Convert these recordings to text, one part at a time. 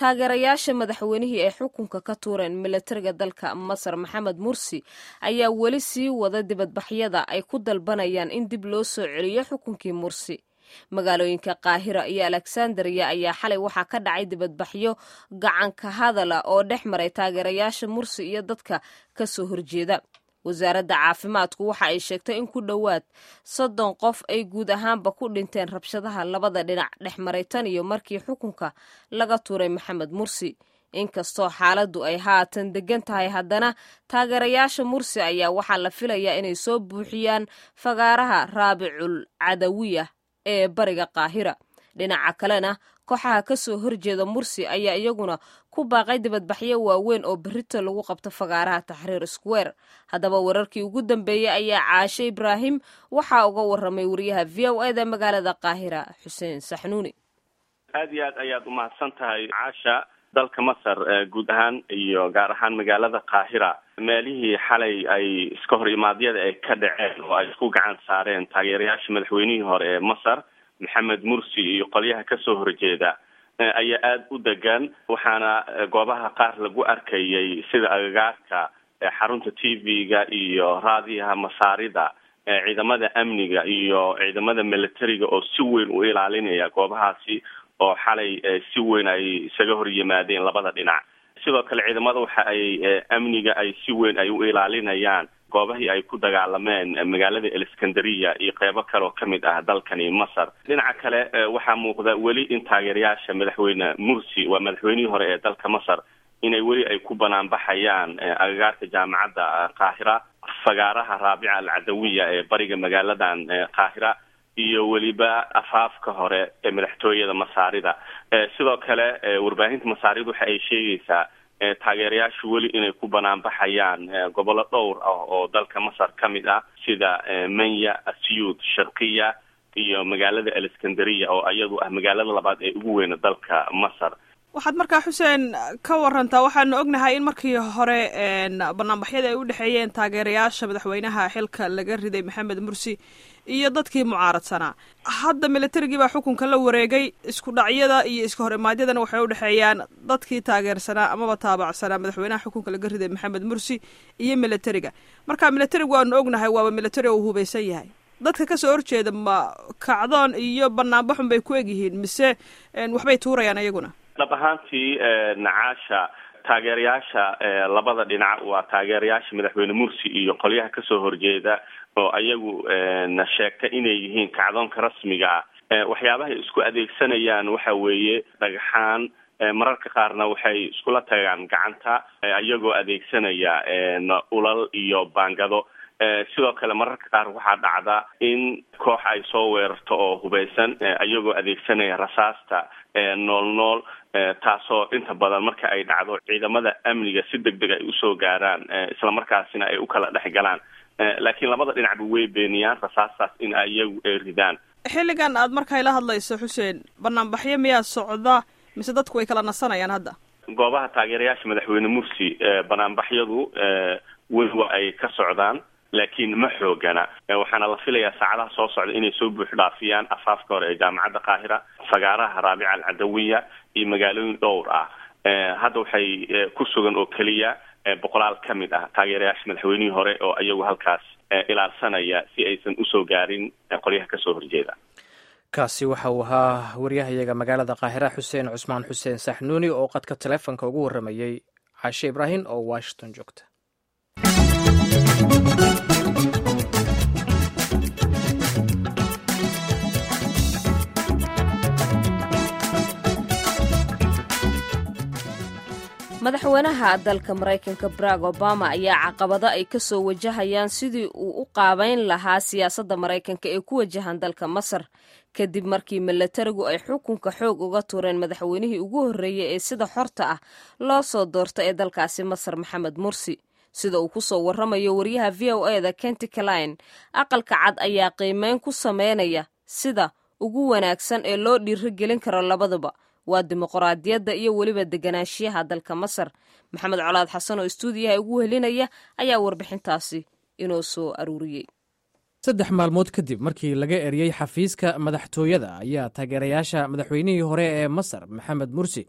taageerayaasha madaxweynihii ay xukunka ka tuureen milatariga dalka masar maxamed mursi ayaa weli sii wada dibadbaxyada ay ku dalbanayaan in dib loo soo celiyo xukunkii mursi magaalooyinka qaahira iyo alexandriya ayaa xalay waxaa ka dhacay dibadbaxyo gacanka hadala oo dhex maray taageerayaasha mursi iyo dadka ka soo horjeeda wasaaradda caafimaadku waxa ay sheegtay in ku dhowaad soddon qof ay guud ahaanba ku dhinteen rabshadaha labada dhinac dhex maray tan iyo markii xukunka laga tuuray maxamed mursi inkastoo xaaladdu ay haatan degan tahay haddana taageerayaasha mursi ayaa waxaa la filayaa inay soo buuxiyaan fagaaraha raabicul cadawiya ee bariga qaahira dhinaca kalena kooxaha ka soo horjeeda mursi ayaa iyaguna ku baaqay dibadbaxyo waaweyn oo berrito lagu qabto fagaaraha taxriir square haddaba wararkii ugu dambeeyey ayaa caashe ibraahim waxaa uga waramay wariyaha v o eda magaalada qaahira xuseen saxnuuni aad iyo aad ayaad umahadsan tahay caasha dalka masar guud ahaan iyo gaar ahaan magaalada qaahira meelihii xalay ay iska hor imaadyada ay ka dhaceen oo ay isku gacan saareen taageerayaasha madaxweynihii hore ee masar maxamed mursi iyo qolyaha kasoo horjeeda ayaa aada u degan waxaana goobaha qaar lagu arkayay sida agagaarka xarunta t v-ga iyo raadiyaha masaarida ciidamada amniga iyo ciidamada militariga oo si weyn u ilaalinaya goobahaasi oo xalay si weyn ay isaga hor yimaadeen labada dhinac sidoo kale ciidamada waxa ay amniga ay si weyn ay u ilaalinayaan goobahii ay ku dagaalameen magaalada aleskandariya iyo qeybo kale oo kamid ah dalkani masar dhinaca kale waxaa muuqda weli in taageerayaasha madaxweyne mursi waa madaxweynihii hore ee dalka masar inay weli ay ku banaanbaxayaan agagaarka jaamacadda qaahira fagaaraha raabica alcadawiya ee bariga magaaladan qaahira iyo weliba afaafka hore ee madaxtooyada masaarida sidoo kale warbaahinta masaarida waxa ay sheegaysaa taageerayaashu weli inay ku banaanbaxayaan gobollo dhowr ah oo dalka masar ka mid ah sida manya asyuud sharqiya iyo magaalada aleskandariya oo iyadu ah magaalada labaad ee ugu weyna dalka masar waxaad markaa xuseen ka warantaa waxaanu ognahay in markii hore banaanbaxyada ay u dhexeeyeen taageerayaasha madaxweynaha xilka laga riday maxamed mursi iyo dadkii mucaaradsanaa hadda militarigii baa xukunka la wareegay isku dhacyada iyo iska hor imaadyadana waxay u dhexeeyaan dadkii taageersanaa amaba taabacsanaa madaxweynaha xukunka laga riday maxamed mursi iyo militariga marka militarigu waanu ognahay waaba militari oo hubaysan yahay dadka kasoo horjeeda ma kacdoon iyo banaanbaxun bay ku egyihiin mise waxbay tuurayaan iyaguna dhab ahaantii nacaasha taageerayaasha labada dhinac waa taageerayaasha madaxweyne mursi iyo qolyaha kasoo horjeeda oo ayagu na sheegta inay yihiin kacdoonka rasmiga ah waxyaabahay isku adeegsanayaan waxa weeye dhagxaan mararka qaarna waxay iskula tagaan gacanta iyagoo adeegsanaya ulal iyo baangado sidoo kale mararka qaar waxaa dhacda in koox ay soo weerarto oo hubeysan iyagoo adeegsanaya rasaasta nool nool taasoo inta badan marka ay dhacdo ciidamada amniga si deg deg ay usoo gaaraan islamarkaasina ay u kala dhex galaan laakiin labada dhinacba way beeniyaan rasaastaas in iyagu ay ridaan xilligan aad markay la hadlayso xuseen banaanbaxyo miyaa socda mise dadku way kala nasanayaan hadda goobaha taageerayaasha madaxweyne mursi banaanbaxyadu weli waa ay ka socdaan laakiin ma xoogana waxaana la filayaa saacadaha soo socda inay soo buux dhaafiyaan afaafka hore ee jaamacadda qaahira fagaaraha raabica alcadawiya iyo magaalooyin dhowr ah hadda waxay ku sugan oo keliya boqolaal ka mid ah taageerayaasha madaxweynihii hore oo iyagu halkaas ilaalsanaya si aysan usoo gaarin qolyaha kasoo horjeeda kaasi waxa uu ahaa waryahayaga magaalada qaahira xuseen cusmaan xuseen saxnuuni oo qadka taleefonka ugu waramayey caashe ibraahim oo washington joogta madaxweynaha dalka maraykanka barack obama ayaa caqabado ay ka soo wajahayaan sidii uu u qaabayn lahaa siyaasadda maraykanka ee ku wajahan dalka masar kadib markii milatarigu ay xukunka xoog uga tuureen madaxweynihii ugu horreeyey ee sida xorta ah loo soo doorta ee dalkaasi masar maxamed mursi sida uu ku soo warramayo wariyaha v o eda kenty kaline aqalka cad ayaa qiimeyn ku sameynaya sida ugu wanaagsan ee loo dhiirigelin karo labaduba waa dimuqraadiyadda iyo weliba deganaanshiyaha dalka masar maxamed colaad xasan oo istuudiyaha ugu helinaya ayaa warbixintaasi inoo soo aruuriyey saddex maalmood kadib markii laga eriyey xafiiska madaxtooyada ayaa taageerayaasha madaxweynihii hore ee masar maxamed mursi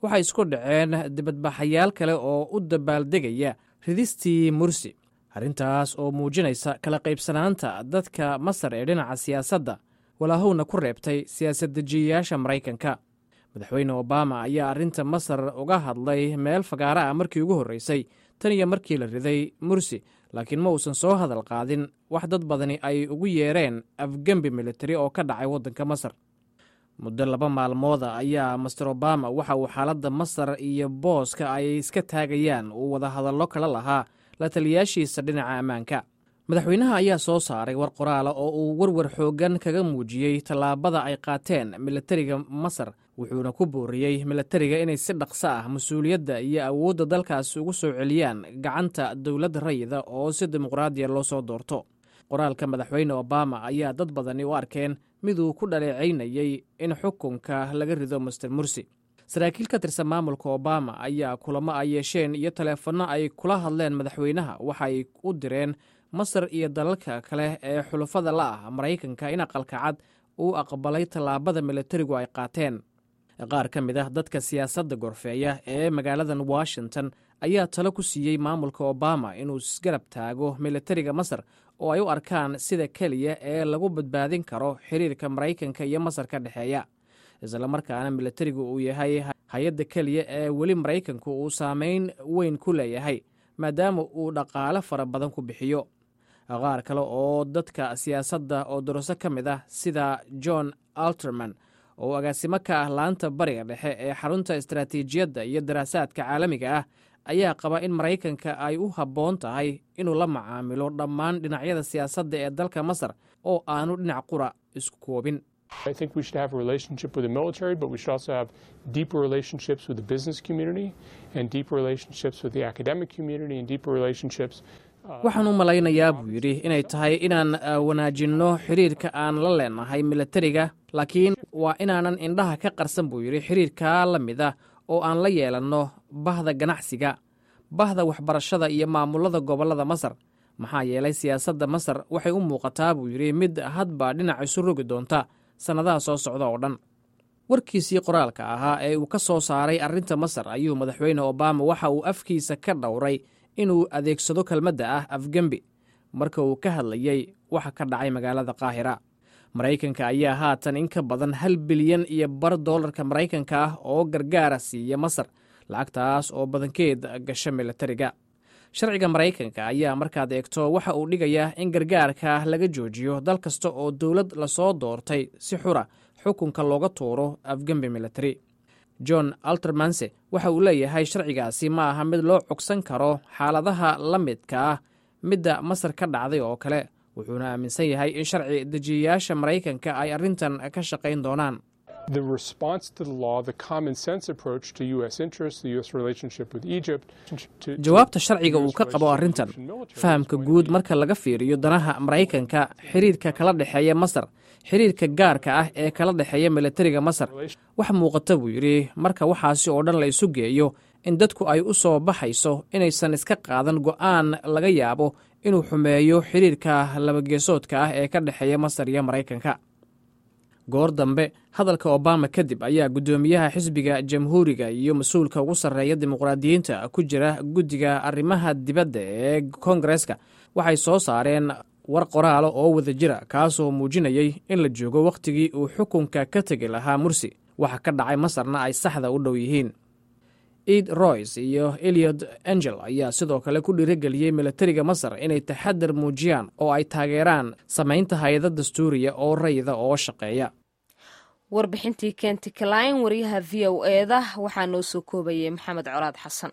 waxay isku dhaceen dibadbaxayaal kale oo u dabaaldegaya ridistii mursi arrintaas oo muujinaysa kala qaybsanaanta dadka masar ee dhinaca siyaasadda walaahowna ku reebtay siyaasad-dejiyayaasha maraykanka madaxweyne obama ayaa arrinta masar uga hadlay meel fagaara ah markii ugu horreysay tan iyo markii la riday mursi laakiin ma uusan soo hadal qaadin wax dad badani ay ugu yeereen afgembi militari oo ka dhacay waddanka masar muddo laba maalmooda ayaa master obama waxa uu xaaladda masar iyo booska ay iska taagayaan uu wadahadallo kala lahaa la taliyaashiisa dhinaca ammaanka madaxweynaha ayaa soo saaray war qoraala oo uu warwar xooggan kaga muujiyey tallaabada ay qaateen militariga masar wuxuuna ku booriyey militariga inay si dhaqso ah mas-uuliyadda iyo awoodda dalkaas ugu soo celiyaan gacanta dowladda rayida oo si dimuqraadiya loo soo doorto qoraalka madaxweyne obama ayaa dad badani u arkeen miduu ku dhaleecaynayey in xukunka laga rido master mursi saraakiil ka tirsan maamulka obama ayaa kulamo ay yeesheen iyo taleefanno ay kula hadleen madaxweynaha waxay u direen masar iyo dalalka kale ee xulafada la ah maraykanka in aqalka cad uu aqbalay tallaabada militarigu ay qaateen qaar ka mid ah dadka siyaasadda gorfeeya ee magaaladan washington ayaa talo ku siiyey maamulka obama inuu isgarab taago militariga masar oo ay u arkaan sida keliya ee lagu badbaadin karo xiriirka maraykanka iyo masar ka dhexeeya islamarkaana militarigu uu yahay hay-adda keliya ee weli maraykanku uu saameyn weyn ku leeyahay maadaama uu dhaqaale fara badan ku bixiyo qaar kale oo dadka siyaasadda oo doroso ka mid ah sida john alterman oo agaasimo ka ah laanta bariga dhexe ee xarunta istaraatiijiyadda iyo daraasaadka caalamiga ah ayaa qaba in maraykanka ay u habboon tahay inuu la macaamilo dhammaan dhinacyada siyaasadda ee dalka masar oo aanu dhinac qura isku koobin I think we should have a relationship with the military, but we should also have deeper relationships with the business community and deeper relationships with the academic community and deeper relationships. waxaan u malaynayaa buu yidhi inay tahay inaan wanaajinno xiriirka aan la leenahay militariga laakiin waa inaanan indhaha ka qarsan buu yidhi xiriirkaa la mid ah oo aan la yeelanno bahda ganacsiga bahda waxbarashada iyo maamulada gobollada masar maxaa yeelay siyaasadda masar waxay u muuqataa buu yidhi mid hadba dhinac isu rogi doonta sannadaha soo socda oo dhan warkiisii qoraalka ahaa ee uu ka soo saaray arrinta masar ayuu madaxweyne obama waxa uu afkiisa ka dhowray inuu adeegsado kelmadda ah afgembi marka uu ka hadlayey waxa ka dhacay magaalada qaahira maraykanka ayaa haatan in ka badan hal bilyan iyo bar dollarka maraykanka ah oo gargaara siiya masar lacagtaas oo badankeed gasha militariga sharciga maraykanka ayaa markaad eegto waxa uu dhigayaa in gargaarka laga joojiyo dal kasta oo dowlad lasoo doortay si xura xukunka looga tuuro afgembi militari john altermanse waxa uu leeyahay sharcigaasi ma aha mid loo cogsan karo xaaladaha la midka ah midda masar ka dhacday oo kale wuxuuna aaminsan yahay in sharci dejiyayaasha maraykanka ay arrintan ka shaqayn doonaan The response to the law, the common sense approach to U.S. interests, the U.S. relationship with Egypt. to- to jawaabta sharciga uu US ka qabo relationship arrintan with military fahamka is guud marka laga fiiriyo danaha maraykanka xiriirka kala dhexeeya masar xiriirka gaarka ah ee kala dhexeeya militariga masar wax muuqata buu yidhi marka waxaasi oo dhan la isu geeyo in dadku ay u soo baxayso inaysan iska qaadan go'aan laga yaabo inuu xumeeyo xiriirka labageesoodka ah ee ka dhexeeya masar iyo maraykanka goor dambe hadalka obama kadib ayaa guddoomiyaha xisbiga jamhuuriga iyo mas-uulka ugu sarreeya dimuqraadiyiinta ku jira guddiga arrimaha dibadda ee kongareska waxay soo saareen war qoraalo oo wada jira kaasoo muujinayay in la joogo wakhtigii uu xukunka ka tegi lahaa mursi waxa ka dhacay masarna ay saxda u dhow yihiin ed royce iyo eliod angel ayaa sidoo kale ku dhiirigeliyey militariga masar inay taxadar muujiyaan oo ay taageeraan samaynta hay-ada dastuuriya oo rayida oo shaqeeya warbixintii kenti kalayn wariyaha v o eeda waxaa noo soo koobayay maxamed colaad xasan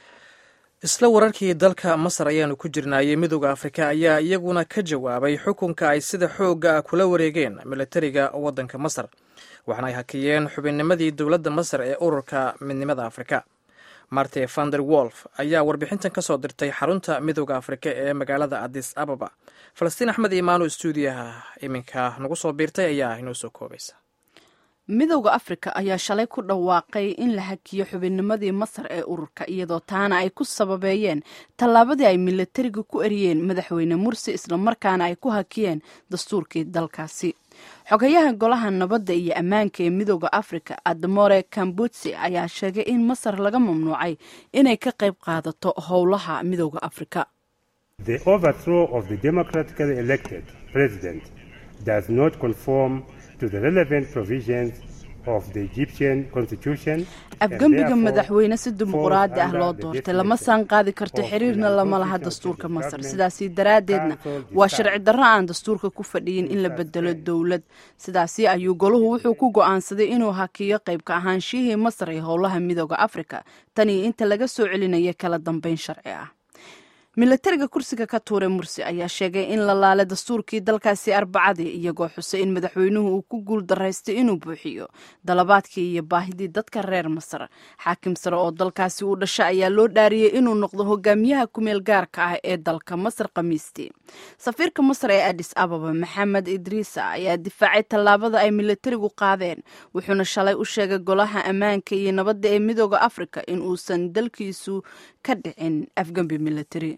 isla wararkii dalka masar ayaanu ku jirnaayey midooda afrika ayaa iyaguna ka jawaabay xukunka ay sida xoogga ah kula wareegeen militariga waddanka masar waxaana ay hakiyeen xubinnimadii dowladda masar ee ururka midnimada afrika marte vander wolf ayaa warbixintan ka soo dirtay xarunta midooda afrika ee magaalada adis ababa falastiin axmed imaano stuudiyaha iminka nagu soo biirtay ayaa inoo soo koobaysa midowda afrika ayaa shalay ku dhawaaqay in la hakiyo xubinnimadii masar ee ururka iyadoo taana ay ku sababeeyeen tallaabadii ay milatariga ku eriyeen madaxweyne mursi islamarkaana ay ku hakiyeen dastuurkii dalkaasi xogayaha golaha nabadda iyo ammaanka ee midooda afrika admore kambutsi ayaa sheegay in masar laga mamnuucay inay ka qayb qaadato howlaha midooda afrika The overthrow of the democratically elected president does not conform to the relevant provisions of the Egyptian constitution. afgembiga madaxweyne si dimuquraadi ah loo doortay lama saan qaadi karto xiriirna lama laha dastuurka masar sidaasi daraaddeedna waa sharci darro aan dastuurka ku fadhiyin in la bedelo dowlad sidaasi ayuu goluhu wuxuu ku go'aansaday inuu hakiyo qaybka ahaanshihii masar ee howlaha midooda afrika tan iyo inta laga soo celinaya kala dambeyn sharci ah milatariga kursiga ka tuuray mursi ayaa sheegay in la laalay dastuurkii dalkaasi arbacadii iyagoo xusay in madaxweynuhu uu ku guul daraystay inuu buuxiyo dalabaadkii iyo baahidii dadka reer masar xaakim sare oo dalkaasi uu dhasha ayaa loo dhaariyey inuu noqdo hogaamiyaha kumeel gaarka ah ee dalka masar khamiistii safiirka masar ee adis ababa maxamed idriisa ayaa difaacay tallaabada ay milatarigu qaadeen wuxuuna shalay u sheegay golaha ammaanka iyo nabadda ee midooda afrika in uusan dalkiisu ka dhicin afgembi milatari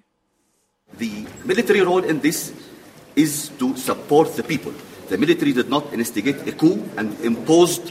The military role in this is to support the people. The military did not instigate a coup and imposed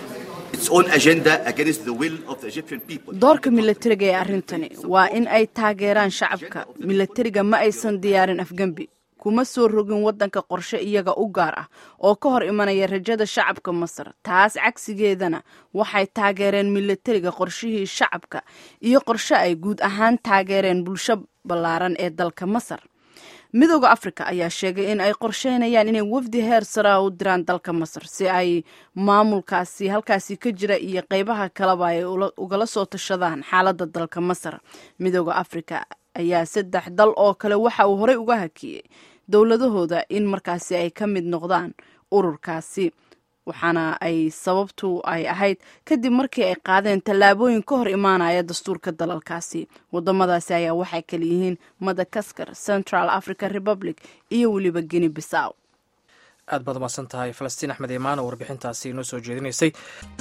its own agenda against the will of the Egyptian people. doorka milatariga ee arrintani waa in ay taageeraan shacabka milatariga ma aysan diyaarin afgembi kuma soo rogin waddanka qorshe iyaga u gaar ah oo ka hor imanaya rajada shacabka masar taas cagsigeedana waxay taageereen milatariga qorshihii shacabka iyo qorshe ay guud ahaan taageereen bulsho ballaaran ee dalka masar midooda afrika ayaa sheegay in ay qorsheynayaan inay wafdi heer saraa u diraan dalka masar si ay maamulkaasi halkaasi ka jira iyo qeybaha kaleba ay ugala soo tashadaan xaaladda dalka masar midooda afrika ayaa saddex dal oo kale waxa uu horey uga hakiyey dowladahooda in markaasi ay ka mid noqdaan ururkaasi waxaana ay sababtu ay ahayd kadib markii ay qaadeen tallaabooyin ka hor imaanaya dastuurka dalalkaasi wadamadaasi ayaa waxay kala yihiin madagaskar central african republic iyo weliba guinea bissaw aad baad umaasan tahay falastiin axmed imaan oo warbixintaasi inoo soo jeedinaysay